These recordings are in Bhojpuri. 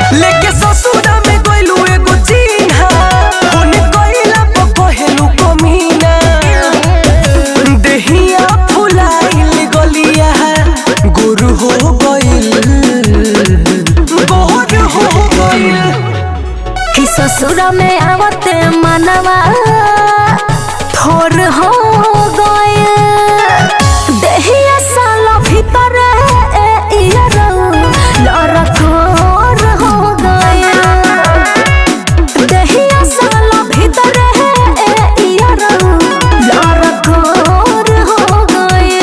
लेके ससुरा में गइलू एगो चिन्हा फोन कइला पर कहेलू कमीना देहिया फुलाइल गलिया गुरु हो गइल गोर हो गइल कि ससुरा में आवते मनवा थोर हो गए देहिया साला भीतर ए इयरौ लरकोर हो गए देहिया साला भीतर ए इयरौ लरकोर हो गए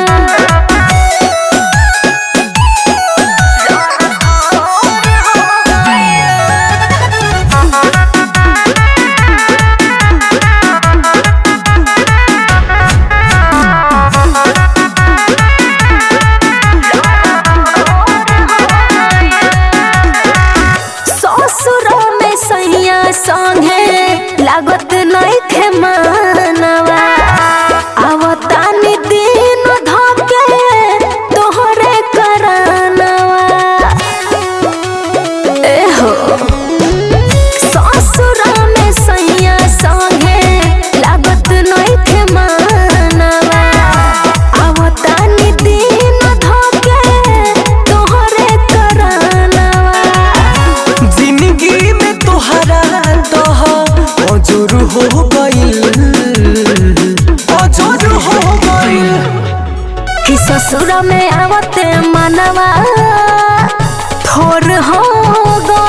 ससुर में सैया संगे लागत नहीं थे मानवा आवतानी दिन धके तोहरे करानवा ए हो ससुर में सैया संगे लागत नहीं थे मानवा आवतानी दिन धके तोहरे करानवा जिंदगी में तोहरा दह अजर हो गइल अजर हो गइल कि ससुर में आवते मनवा थोर हो गए